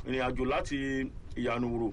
ìrìn àjò láti ìyànúwòrò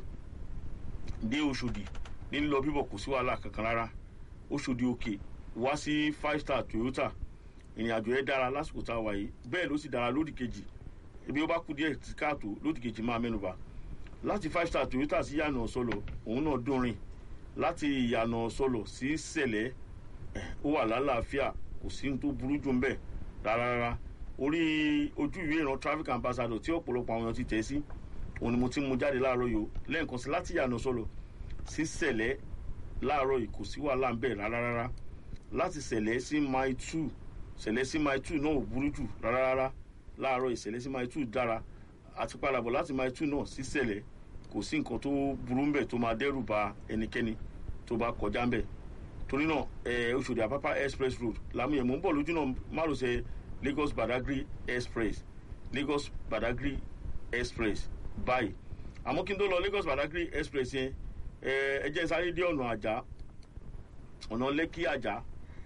dé Òṣòdì ní lọ bíbọ̀ kò sí wàhálà kankan rárá Òṣòdì òkè wá sí five star Toyota ìrìn àjò yẹn dára lásìkò tá a wà yìí bẹ́ẹ̀ ló sì dára lódì kejì ibi ó bá kú díẹ̀ tí káàtó lódì kejì máa mẹ́nuba láti five star Toyota sí yànà sọlọ òun náà dúnrin láti yànà sọlọ sí sẹ̀lẹ̀ ó wà lálàáfíà kò sí ní tó burú jù ń bẹ̀ rárá rárá orí ojú ìwé ìran traffic ambassador tí ọ̀pọ̀lọpọ̀ àwọn èèyàn ti tẹ̀ sí òun ni mo ti mú jáde láàárọ̀ yìí o lẹ́ẹ̀kan sí láti yànà sọlọ sí sẹ̀lẹ̀ láàárọ̀ yìí kò sí wàhálà ń bẹ̀ rárá rárá láti sẹ̀lẹ̀ sí mile two sẹ̀lẹ̀ sí mile two náà ò burú jù rárá rárá láàárọ̀ ìsẹ̀lẹ̀ sí mile two dára àti padàbọ̀ láti mile two náà sí sẹ̀lẹ̀ kò sí nǹkan tó burú ń bẹ̀ tó máa dẹ́rù ba ẹnikẹ́ni tó bá kọjá ń bẹ̀ torí náà ẹ Òṣòdì Àpápá express road làmúyẹ̀ mò ń bọ̀ lójú náà márosẹ̀ Lagos Badagry express Lagos Badagry express báyìí àmọ́ kí n tó lọ Lagos Badagry express yẹn ẹ ẹ jẹ́ sáré dé ọ̀nà àjà ọ̀nà Lẹ́kì àjà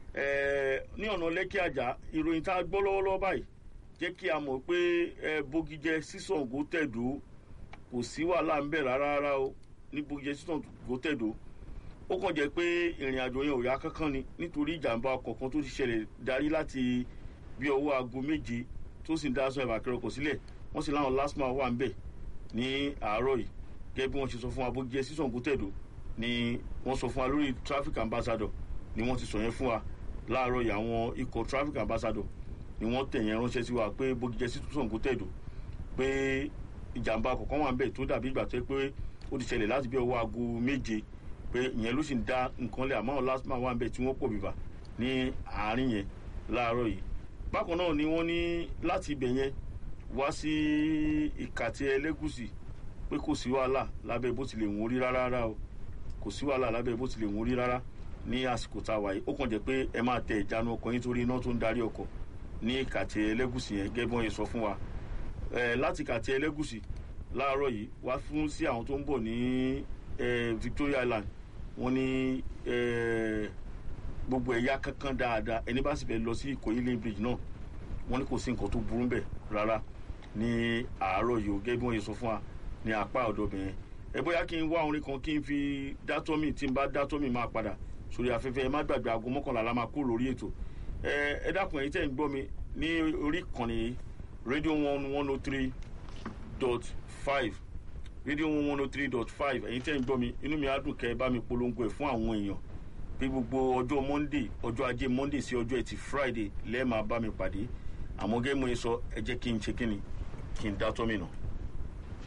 ẹ ní ọ̀nà Lẹ́kì àjà ìròyìn tá a gbọ́ lọ́wọ́lọ́wọ́ báyìí jẹ́ kí a mọ̀ pé ẹ bógijẹ sísọ̀ǹgó tẹ̀dó kò sí wàhálà ń bẹ̀ rárá rárá o ní bógijẹ sísọ̀ǹgó tẹ̀dó ó kàn jẹ́ pé ìrìn àjò yẹn ò yá kankan ni nítorí ìjàmbá ọkọ̀ kan tó ti ṣẹlẹ̀ darí láti bí ọwọ́ aago méje tó sì ń dá sọ ìbàkẹ́rẹ́ ọkọ̀ sílẹ̀ wọ́n sì láwọn lásìmọ̀ wà ń bẹ̀ ní àárọ̀ yìí gẹ́gẹ́ bí wọ́n ṣe sọ fún wa bógijẹ sísọ̀ǹgó tẹ̀dó ni wọ́n sọ fún wa lórí traffic ambassador ni wọ́n ti sọ yẹn fún wa láàárọ̀ yìí àwọn ikọ̀ traffic ambassador ni wọ́n tẹ̀ yẹn ránṣẹ́ sí wa pé bógijẹ sísọ̀ǹgó tẹ̀dó pé ìjàmbá ọkọ̀ kan wà ń bẹ̀ tó dàbí ìgbà tó yẹ pé ó ti ṣẹlẹ̀ láti bí ọwọ́ aago méje pé ìyẹn ló sì ń dá nǹkan lẹ̀ àmọ́ lásìmọ̀ wà ń bẹ̀ tí wọ́n pò bìbà ní àárín yẹn láàárọ̀ yìí bákan náà ni wọ́n ní láti ibẹ̀ yẹn wá sí ìkàtí ẹlẹ́gùsì pé kò sí wàhálà lábẹ́ bó tilẹ̀ wọ́n rí rárá rárá o kò sí wàhálà lábẹ́ bó tilẹ̀ wọ́n rí rárá ní àsìkò tá a wà yìí ó kàn jẹ́ pé ẹ máa tẹ ìjánu ọkọ̀ yín torí iná tó ń darí ọkọ̀ ní ìkàtí ẹlẹ́gùsì yẹn gẹ́gẹ́ bí wọ́n yẹn sọ fún wa láti ìkàtí ẹlẹ́gùsì láàárọ̀ yìí wá fún sí àwọn tó ń bọ̀ ní Victoria Island wọ́n ní gbogbo ẹ̀yà kankan dáadáa ẹni bá sì fẹ́ lọ sí Ìkòyí lane bridge náà wọ́n ní kò sí nǹkan tó burú bẹ̀ rárá ní àárọ̀ yìí ó gẹ́gẹ́ bí wọ́n yẹ sọ fún wa ní apá ọ̀dọ̀ bẹ̀yẹn ẹ bóyá kí n wá orin kan kí n fi dátọ́mì tí n bá dátọ́mì máa padà sórí afẹ́fẹ́ ẹ má gbàgbé aago mọ́kànlá la máa kó lórí ètò ẹ ẹ dákun ẹ̀yin tẹ́ ń gbọ́ mi ní orí ìkànnì rédíò one one oh three dot five rédíò one one oh three dot five ẹ̀yin tẹ́ ń gbọ́ mi inú mi á dùn kẹ́ ẹ bá mi polongo ẹ̀ fún àwọn èèyàn bí gbogbo ọjọ́ monday ọjọ́ ajé monday sí ọjọ́ ẹtì friday lẹ́ẹ̀ máa bá mi pàdé àmọ́ gẹ́gẹ́ mo yẹ sọ ẹ jẹ́ kí n ṣe kí ni kí n dátọ́mì náà.